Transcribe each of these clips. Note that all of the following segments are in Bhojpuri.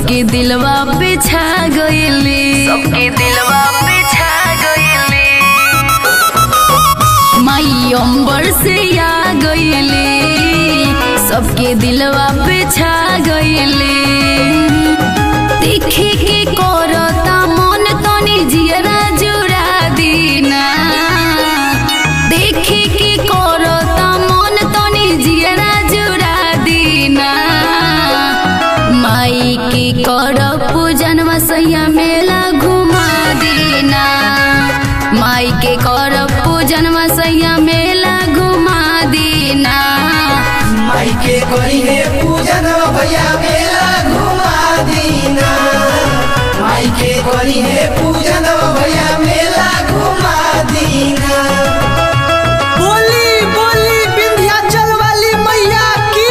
सबके दिलवा पे छा गईली सबके दिलवा पे छा गईली माई अंबर से आ गईली सबके दिलवा पे छा गईली देखे के करता मन तनी जियरा जुड़ा दीना देखे के करता मन तनी जियरा जुड़ा दीना माई के कर पूजन वसैया मेला घुमा दीना माई के कर पूजन वसैया मेला घुमा दीना माई के करी है पूजन भैया मेला घुमा दीना माई के करी है पूजन भैया मेला घुमा दीना बोली बोली विंध्याचल वाली मैया की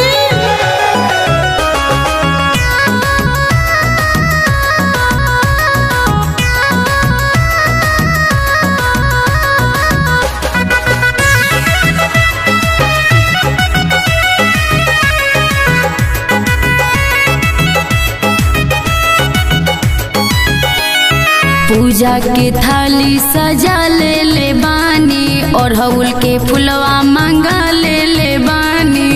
पूजा के थाली सजा ले ले बानी और हउल के फुलवा मांगा ले ले बानी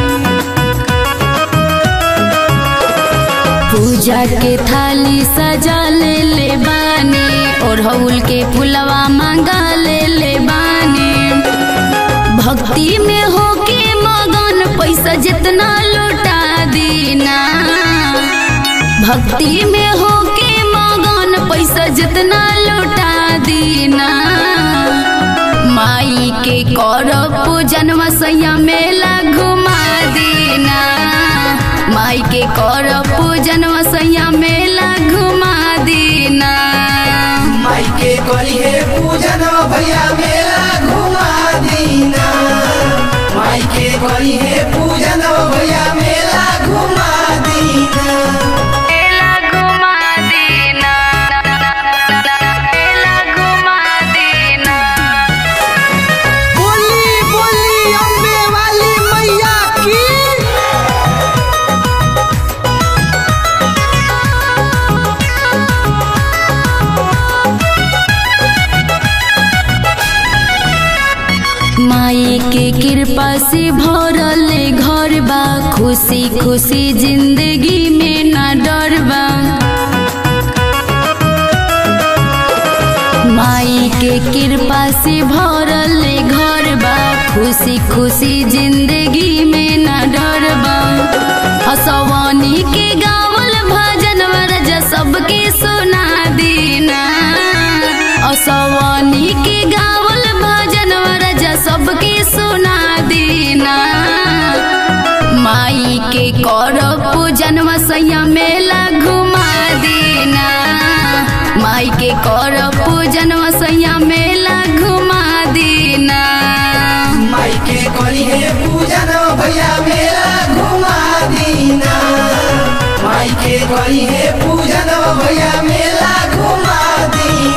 पूजा के थाली सजा ले ले बानी और हउल के फुलवा मांगा ले ले बानी भक्ति में होके मगन पैसा जितना लुटा दीना भक्ति में होके मगन पैसा जितना लुटा दीना माई के कर पूजन वसैया मेला घुमा दीना माई के कर पूजन वसैया मेला घुमा दीना माई के करी है पूजन भैया मेला घुमा दीना माई के करी है पूजन भैया मेला घुमा दीना मेला घुमा दीना मेला घुमा दीना बोली बोली अम्बे वाली मैया की माई के कृपा से भरल घर बा खुशी खुशी जिंदगी में ना डर बा माई के कृपा से भरल घर बा खुशी खुशी जिंदगी में ना डर बा हसवानी के गावल भजन वरज सबके सुना दीना असवानी के गावल भजन वरज सबके सुना दीना माई के कर पूजन वसैया मेला घुमा दीना माई के कर पूजन वसैया मेला घुमा दीना माई के करी है पूजन भैया मेला घुमा दीना माई के करी है पूजन भैया मेला घुमा दीना